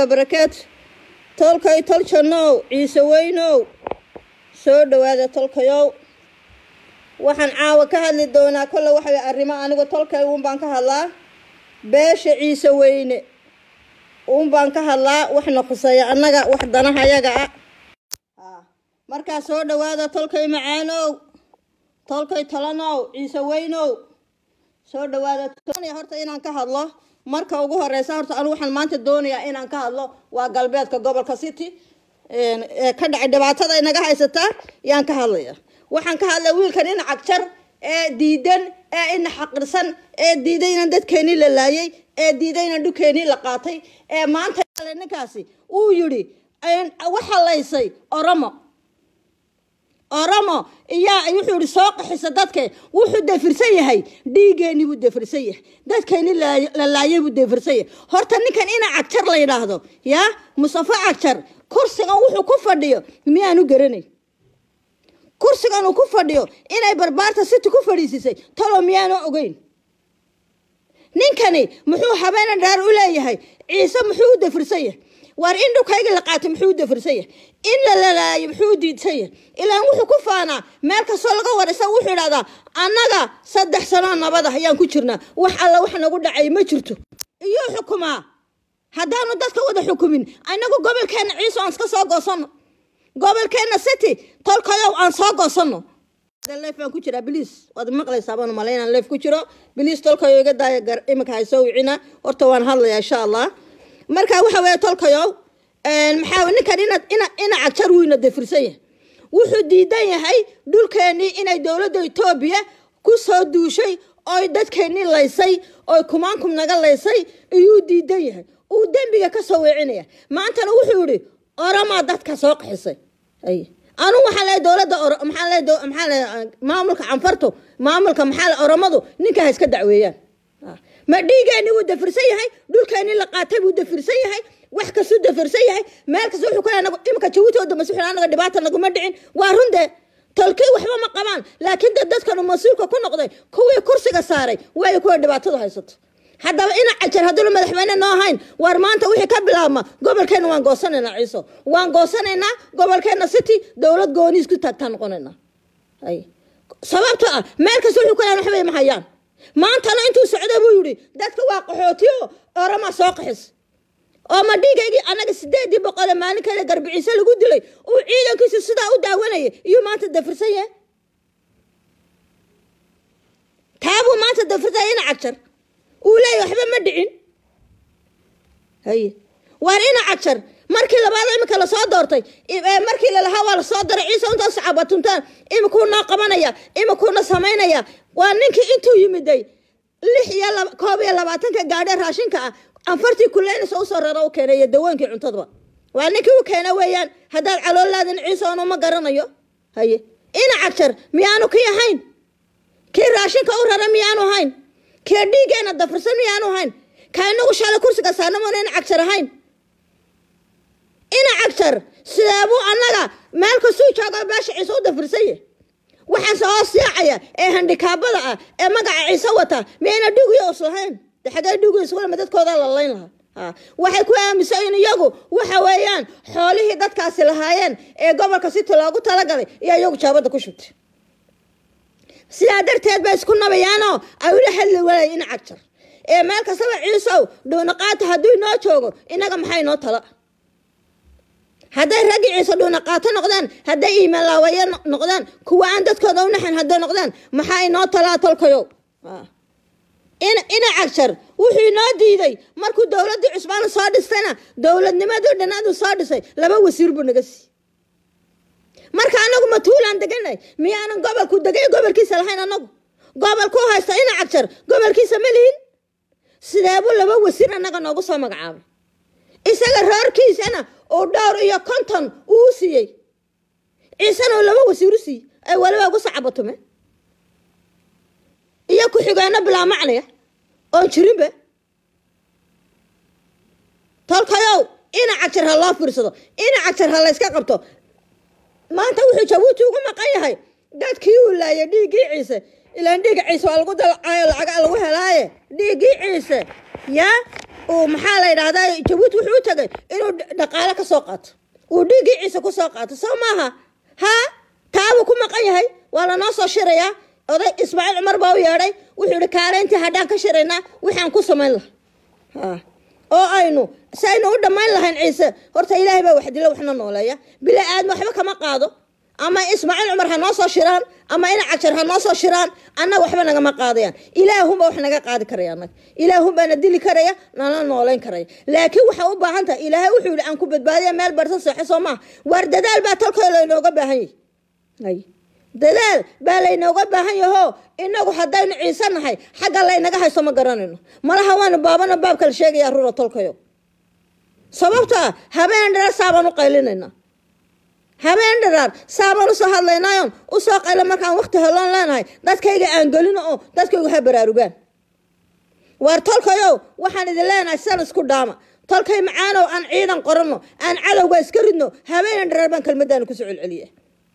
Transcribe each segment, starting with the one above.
barakaatu tolkay toljannow ciise weynow soo dhowaada tolkayow waxaan caawa ka hadli doonaa kolle waxay arrimo anigu tolkay uun baan ka hadlaa beesha ciise weyne uun baan ka hadlaa waxna khuseeya annaga wax danahayaga ah markaa soo dhowaada tolkay macaanow tolkay talanow ciise weynow soo dhowaada horta inaan ka hadlo marka ugu horeysa horta anigu waxaan maanta doonayaa inaan ka hadlo waa galbeedka gobolka city ee ka dhacay dhibaatada inaga haysataa yaan ka hadlaya waxaan ka hadlaya wiilkan ina cagjar ee diidan ee ina xaqirsan ee diidayna dadkeenii la laayay ee diidayna dhukeenii la qaatay ee maanta ninkaasi uu yidhi waxa laysay oromo oromo iyaa wuxuu yihi soo qaxisa dadke wuxuu defirsan yahay dhiigeeni buu defirsan yahay dadkeeni la laayay buu defirsan yahay horta ninkan ina cagjar la yidhaahdo yaa mustafa cagjar kursigan wuxuu ku fadhiyo miyaanu garanayn kursigan uu ku fadhiyo inay barbaarta city ku fadhiisisay talo miyaanu ogeyn ninkani muxuu habeena dhaar u leeyahay ciise muxuu u defirsan yahay waar in dhulkayga la qaatay muxuu u defirsan yahay in la lalaayo muxuu u diidsan yahay ilaan wuxuu ku faanaa meel kastoo laga waraysa wuxuu idhahdaa annaga saddex sanoo nabad ah ayaan ku jirnaa wax alla wax nagu dhacay ma jirto iyuu xukumaa haddaanu dadka wada xukumin inagu gobolkeenna ciise aan iska soo goosanno gobolkeenna city tolkayow aan soo goosanno leef baan ku jiraa biliis waad maqlaysaa baan malaynaan leef ku jiro biliis tolkayo iga daaya gar iminka hay soo wicina horta waan hadlayaa insha allah marka waxa weeye tolkayow maxaa ninkan ina ina ina cagjar wuyna defirsan yahay wuxuu diidan yahay dhulkeenii inay dowladda etoobiya ku soo duushay oy dadkeenii laysay oy kumaankum naga laysay iyuu diidan yahay uu dembiga ka soo weecinaya maantana wuxuu yihi oromaa dadka soo qaxisay anu waxaa leeyahay dowladda maxaa leeyahay maxaa leeyahay maamulka canfartu maamulka maxaa leeyahay oromadu ninka ha iska dacweeyaan ma dhiigeeni wuu dafirsan yahay dhulkeeni la qaatay buu dafirsan yahay wax kastuu dafirsan yahay meel kasta wuxuu kale anagu imika jabuuti oo dambe suxil anaga dhibaata naguma dhicin waa runde tolkii waxba ma qabaan laakiin dad dadkanu mas-uulka ku noqday kuwii kursiga saaray waayo kuwa dhibaatadu haysato haddaba ina cajar hadduna madaxweyne noo hayn waar maanta wixii ka bilaabma gobolkeenna waan goosanaynaa ciiso waan goosanaynaa gobolkeenna city dowlad gooniis ku taagtaan noqonaynaa sababto ah meel kasta wuxuu kale waxbay ma hayaan maantana intuu socda buu yihi dadka waa qaxootiyo orama soo qaxis oo ma dhiigaygii annaga sideedii boqole maalin kale garbiciise lagu dilay uu ciidankiisa sidaa u daawanaya iyuu maanta dafirsan yahay taabuu maanta dafirsan ina cagjar uu leeyahy waxba ma dhicin haye waar ina cagjar markii labaad imika lasoo doortay markii lalahaa waa lasoo daray ciise intaas cabatuntaan imikuu noo qabanaya imikuuna samaynaya waa ninkii intuu yimiday lix iyo koob iyo labaatanka gaadhe raashinka ah anfartii kuleynaysa usoo raro u keenay iyo dawooyinkii cuntadaba waa ninkii u keena weeyaan haddaad caloolaadan ciise onu ma garanayo haye ina cagjar miyaanu kii ahayn kii raashinka u rara miyaanu hayn kii dhiigeena dafirsan miyaanu hayn ka inagu shalay kursiga saarnamoona ina cagjar ahayn ina cagjar sideebuu annaga meel kastuu joogo beesha ciise u dafirsan yahy waxaan soo siicaya ee handikaabada ah ee magaca ciise wata miyayna dhugiyo islahayn de xagee dhugiyo iskulama dadkooda la layn lahaa waxay ku aaminsan in iyagu waxa weeyaan xoolihii dadkaasi lahaayeen ee gobolka city loogu talagalay iyo iyagu jaabada ku shubtay sidaa darteed bay isku nabayaanoo ay ula hadli walay ina cagjar ee meel kastaba ciisow dhuunaqaata hadduu inoo joogo inaga maxay noo tala hadday raggi ciise dhuuna qaato noqdaan hadday iimalaawaye noqdaan kuwa aan dadkooda u naxan hadday noqdaan maxaa inoo talaa tolkayow ina cagjar wuxuu inoo diiday markuu dowladdii cusbaan soo dhistayna dowladnimadii dhanadu soo dhisay laba wasiir buu naga siiyey marka anagu matuulaan deganay miyaanan gobolku degay gobolkiisa lahayn anagu gobolku haysta ina cagjar gobolkiisa ma lihin sideebuu laba wasiir annaga noogu soo magacaabay isaga roorkiisana uu dhowr iyo konton uu siiyey ciisena uu laba wasiir u siiyey ay waliba ugu sacabatume iyo ku-xigeenno bilaa macnaya oon jirinba tolkayow ina cagjar ha loo fiirsado ina cagjar ha layska qabto maanta wuxuu jabuuti ugu maqan yahay dadkii uu laayay dhiiggii ciise ilaan dhiigga ciise waa lagu dalcayo lacaga lagu helaaye dhiiggii ciise yaa uu maxaa la yidhahdaa jabuuti wuxuu u tagay inuu dhaqaale ka soo qaato uu dhiiggii ciise ku soo qaato soo maaha ha taabuu ku maqan yahay waa lanoo soo shirayaa oday ismaaciil cumar baa u yeedhay wuxuu yihi kaaleyntii haddaan ka shiraynaa waxaan ku samayn laha oo aynu si aynu u dhammayn lahayn ciise horta ilaahay baa wax dilo waxna nooleeya bila aadma waxba kama qaado ama ismaaciil cumar ha noo soo shiraan ama ina cajar ha noo soo shiraan annaga waxba nagama qaadayaan ilaahunbaa wax naga qaadi karaya annaga ilaahunbaa na dili karaya nala nooleyn karaya laakiin waxaa u baahan tahay ilaahay wuxuu yihi aan ku badbaadiya meel barsan seexo soo maaha waar dadaal baa tolkoo laynooga baahan yahay dadaal baa laynooga baahan yaho inagu haddaynu ciise nahay xagga laynaga hayso ma garanayno malaha waanu baabana baabka la sheegaya rura tolkayo sababtaa habeen dharaar saabaan u qaylinayna habeen dharaar saabaan usoo hadlaynayon usoo qayla markaan wakti heloon leenahay dadkayga aan gelino oo dadkaygu ha baraarugaan waar tolkayow waxaan idin leenahay san isku dhaama tolkay macaanow aan ciidan qorano aan cadowga iska ridno habeen dharaar baan kelmadaana kusoo celceliya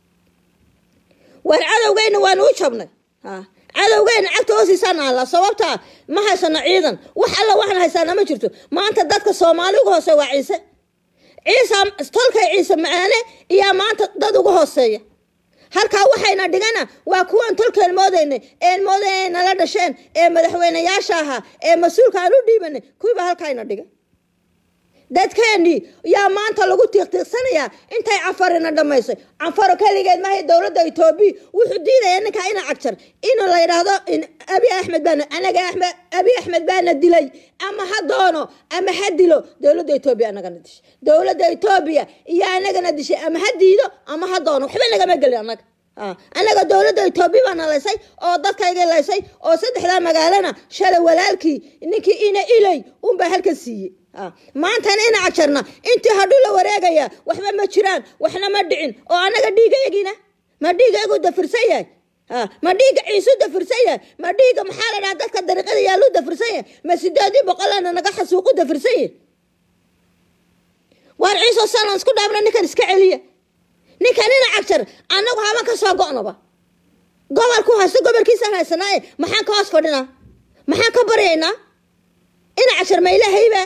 waar cadowgeyna waanu u jabnay cadowgeyna cagta hoosiisaan alla sababtaa ma haysano ciidan wax alla waxaan haysaana ma jirto maanta dadka soomaali uga hooseeya waa ciise ciise tolkay ciise macaane iyaa maanta dad uga hooseeya halkaa waxayna dhigana waa kuwaan tolkeen moodaynay een moodaynay nala dhasheen ee madaxweyneyaasha ahaa ee mas-uulka aan u dhiibanay kuwiiba halkaayna dhigay dadkeenii yaa maanta lagu tiiqtiiqsanayaa intay canfarina dhammaysay canfaro keligeed mahay dowladda etoobiya wuxuu diidaya ninkaa ina cagjar in la yidhaahdo abi axmed baana anaga axmed abi axmed baana dilay ama ha doono ama ha dilo dowladda etoobiya anagana dishay dowladda etoobiya iyo anagana dishay ama ha diido ama ha doono waxba nagama gelin annaga anaga dowladda etoobiya baana laysay oo dadkayga laysay oo saddexdaa magaalana shalay walaalkii ninkii ina ilay unbaa halka siiyey maantana ina cajarna intii hadhuu la wareegaya waxba ma jiraan waxna ma dhicin oo anaga dhiigaygina ma dhiigaygu dafirsan yahay ma dhiiga ciisu dafirsan yahay ma dhiiga maxaa la dhaha dadka dariiqada yaallu dafirsan yahay ma sideedii boqolana naga xasuuqu dafirsan yahay waar ciiso sanan isku dhaabna ninkan iska celiya ninkan ina cagjar annagu haban ka soo go'naba gobolku haysto gobolkiisaan haysanaaye maxaan ka hoos fadhinaa maxaan ka baryaynaa ina cagjar ma ilahayba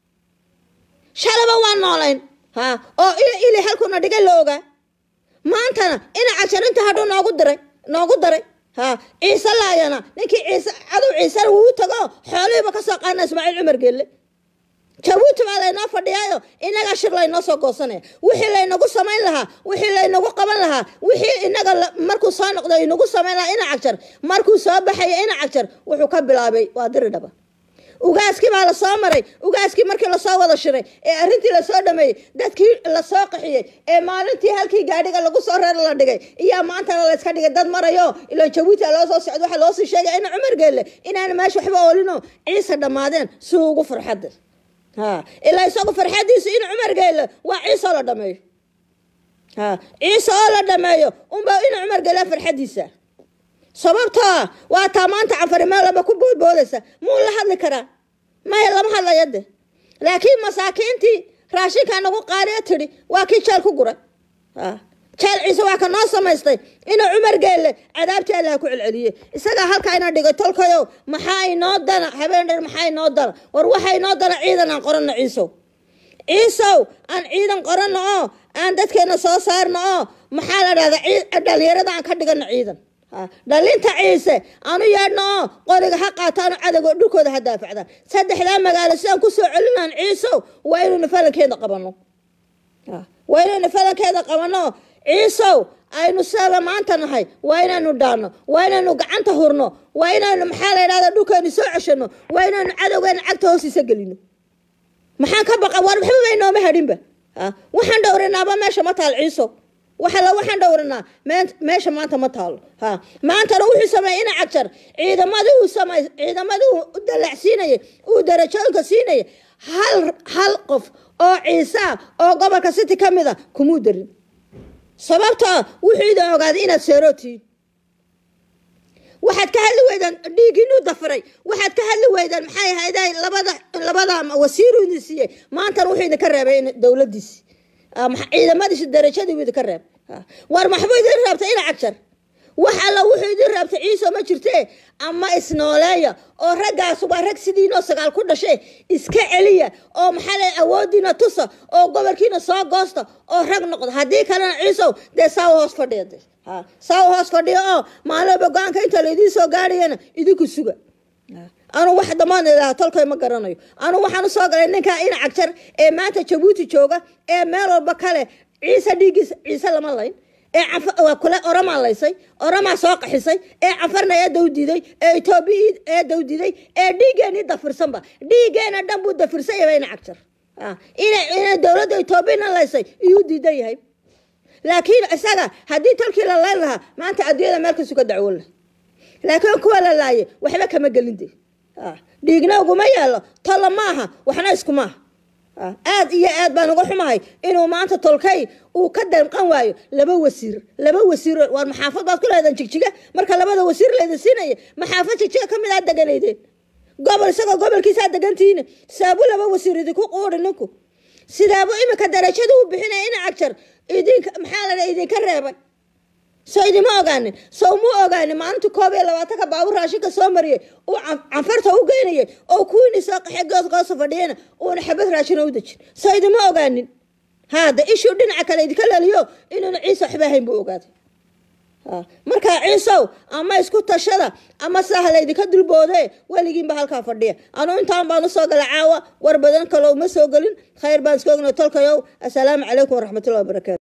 shalaba waa noolayn ha oo ili halkuna dhigay la ogaa maantana ina cajar inta hadhuu noogu diray noogu daray ha ciise laayana ninkii ciise cadow ciisena wuu u tago xoolihiiba ka soo qaadna ismaaciil cumar geelle jabuuti baa laynoo fadhiyaayo inagaa shir laynoo soo goosanaya wixii laynagu samayn lahaa wixii laynagu qaban lahaa wixii inaga markuu soo noqdo inagu samayn lahaa ina cagjar markuu soo baxaya ina cagjar wuxuu ka bilaabay waa diri dhaba ugaaskii baa lasoo maray ugaaskii markii lasoo wada shiray ee arrintii lasoo dhameeyey dadkii lasoo qaxiyey ee maalintii halkii gaadhiga lagu soo reer la dhigay iyaa maantana layska dhigay dad marayo ilan jabuuti loo soo socdo waxaa loosii sheegay ina cumar geelle inaana meesha waxba oolino ciise dhammaadeen si ugu farxadda ha ilaa isagu farxadiisu in cumar geelle waa ciise oo la dhameeyo ha ciise oo la dhameeyo unbaa ina cumar geelle farxadiisa sababtaa waa taa maanta canfari meelaba ku boodboodaysa muu la hadli karaa maya lama hadlaya de laakiin masaakiintii raashinkaa nagu qaaliya tidhi waa kii jeel ku guray jeel ciise waa ka noo samaystay inuu cumar geelle cadaabtii allaha ku celceliye isagaa halkaa ina dhigay tolkayo maxaa inoo dana habeen dher maxaa inoo dana war waxa inoo dana ciidan aan qorano ciisow ciisow aan ciidan qorano oo aan dadkeena soo saarno oo maxaa la dhahdaa dhalinyarada aan ka dhigano ciidan dhalinta ciise aanu yeedhno oo qoriga ha qaataano cadowga dhulkooda ha daafacdaan saddexdaa magaalo sidaan kusoo celinaan ciisow waa inaynu falankeeda qabano waa inaynu falankeeda qabano ciisow aynu sidaba maanta nahay waa inaynu dhaano waa inaynu gacanta hurno waa inaynu maxaa la idhahda dhulkeenu soo ceshano waa inaynu cadowgeena cagta hoostiisa gelino maxaan ka baqa war waxba bay nooma hadhinba waxaan dhowrinaaba meesha ma taal ciisow waxala waxaan dhowranaa meesha maanta ma taalo ha maantana wuxuu sameeyey ina cagjar ciidamadii uu samey ciidamadii uu dalacsiinayay uu darajooyinka siinayay hal hal qof oo ciisa oo gobolka city ka mid a kumuu darin sababtaa wuxuu idin ogaaday inaad seerootihiin waxaad ka hadli weydaan dhiigiinuu dafiray waxaad ka hadli weydaan maxay ahayday labada labada wasiiru idin siiyey maantana wuxuu idinka reebay dowladiisi ciidamadiisi darajadii buu idinka reeb war maxbuu idin reebtay ina cagjar wax alla wuxuu idin raabta ciiso ma jirtee ama isnooleeya oo raggaas waa rag sidiinoo sagaal ku dhashe iska celiya oo maxaa le awoodiina tusa oo gobolkiina soo goosta oo rag noqda haddii kalena ciisow dee saawa hoos fadhiya de ha saawa hoos fadhiya oo maalooba go-aanka inta laydiin soo gaadhayana idinku suga anu wax damaan idhaha tolkay ma garanayo anu waxaan usoo galay ninkaa ina cagjar ee maanta jabuuti jooga ee meel walba kale ciise dhiiggiisa ciise lama layn ee waa kule oramaa laysay oramaa soo qaxisay ee cafarna ee dawdiday ee etoobiya ee dawdiday ee dhiiggeenii dafirsanba dhiiggeena dhan buu dafirsan yahay ina cagjar ina dowladda etoobiyana laysay iyuu diidan yahay laakiin isaga haddii tolkii la layn lahaa maanta adduunyada meelkasu ka dacwoon lahay laakiin kuwa la laaye waxba kama gelin de dhiigna uguma yeelo tolla maaha waxna iskumaaha aad iyo aad baan uga xumahay inuu maanta tolkay uu ka danqan waayo laba wasiir laba wasiir waar maxaafad baad ku leedan jigjiga marka labada wasiir layda siinaya maxaafad jigjiga ka mid aad deganaydeen gobol isagoo gobolkiisaa degantihiin saabu laba wasiir idinku quuri ninku sidaabu iminka darajada u bixinaya ina cagjar idink maxaa la idinka reebay soo idima ogaanin sow mu ogaanin maalinta koob iyo labaatanka baabur raashinka soo mariyay uu canfarta u geynayay oo kuwiini soo qaxay goosgoosa fadhiyana uuna xabad raashina u dejin soo idima ogaanin haada ishuu dhinaca kale idinka laliyo inuuna ciise waxba ahayn buu ogaaday markaa ciisow ama isku tashada ama sidaa halaydinka dulboode weligiinba halkaa fadhiya anu intaan baan usoo gala caawa war badan kaloo uma soo gelin khayr baan iska ogna tolkayow assalaamu calaykum waraxmatullahi wabarakaatu